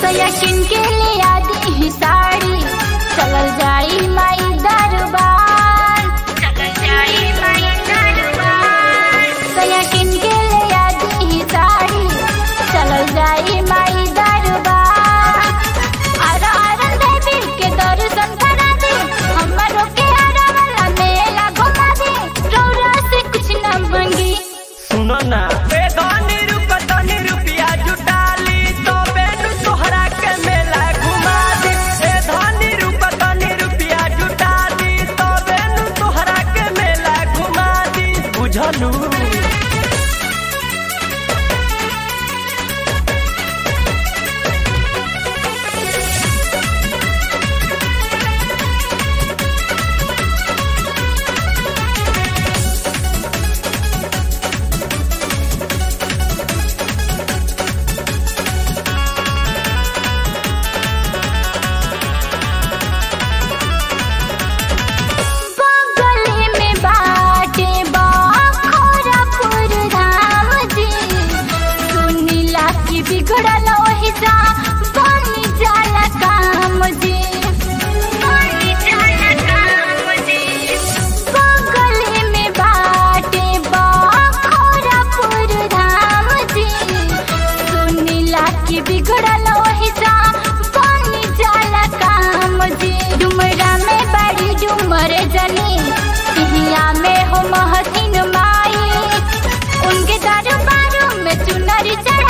सया किन के ले आदि ही साड़ी चलल जाई माई दरबार चलल जाई माई दरबार सया किन के ले आदि ही साड़ी चलल जाई माई दरबार आरा आरन देवी के दर्शन करा दे हमरो के आरा वाला मेला घुमा दे रौरा से कुछ न मंगी सुनो ना ए धनी रुप धनी रुपिया जुटाली तो बेनु तोहरा के मेला घुमा दी ए धनी रूप धनी रुपिया जुटाली तो बेनु तोहरा के मेला घुमा दी बुझलू बगले में बाटे बाखोरापुर धाम जी सुनीला की बिगड़ल ओहि जा बनी जाला काम जी बनी जाला काम जी बगले में बाटे बाखोरापुर धाम जी सुनीला की बिगड़ल ओहि जा बनी जाला काम जी डुमरा में बड़ी डुमर जनी सिहिया में हो महसिन माई उनके दरबारों में चुनरी चढ़